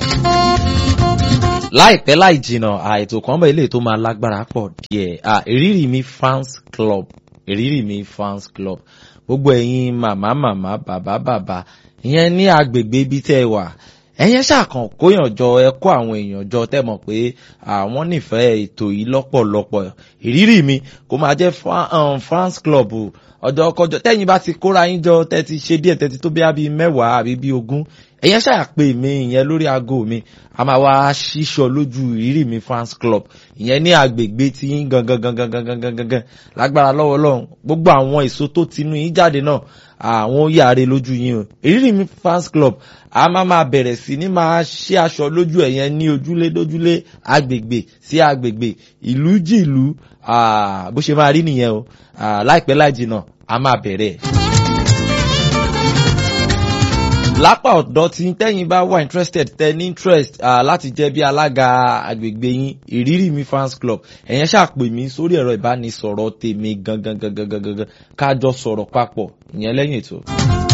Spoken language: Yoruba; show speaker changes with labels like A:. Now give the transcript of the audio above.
A: láìpẹ́ láì jìnnà àìtò kan bẹ̀ ilé tó máa lágbára pọ̀ díẹ̀ ìrírí mi fans club ìrírí mi fans club gbogbo ẹ̀yin màmá màmá bàbá bàbá ìyẹn ní agbègbè ibi tẹ́ ẹ wà ẹ̀yẹn ṣàkàn kóyàn jọ ẹ kó àwọn èèyàn jọ tẹ́ mọ̀ pé àwọn nífẹ̀ẹ́ ètò yìí lọ́pọ̀lọpọ̀ ìrírí mi kó máa jẹ́ fans club ọjọ́ kọjọ tẹ́yìn bá ti kóra yín jọ tẹ́ ti ṣe díẹ̀ tẹ́ ti tó bí i mẹ́wàá àbí bí ogún ẹ̀yẹn ṣàpè mí ìyẹn lórí aago mi a máa wá ṣíṣọ lójú ìrírí mi fans club ìyẹn ní agbègbè tí yín gangan gangan gangan gangan gangan lágbára lọ́wọ́ lọ́hùn gbogbo àwọn èso tó tinú yín jáde náà àwọn yàrá lójú yín o ìrírí mi fans club a máa máa bẹ̀rẹ̀ sí ní máa ṣe aṣọ lójú ẹ̀yẹn ní ojúlé dójúlé agbègbè sí agbègbè ìlú jìlú bó ṣe máa rí nìyẹn o láìpẹ́ láì jìnnà a máa bẹ̀rẹ̀ lápá ọ̀dọ́ tí tẹ́yìn bá wà interested tẹ́ ní interest uh, láti jẹ́ bí alága agbègbè yín ìrírí mi fans club ẹ̀yẹn ṣàpè mí sórí ẹ̀rọ ìbánisọ̀rọ̀ tèmi gangan gangan gangan kájọ sọ̀rọ̀ papọ̀ ìyẹn lẹ́yìn ètò.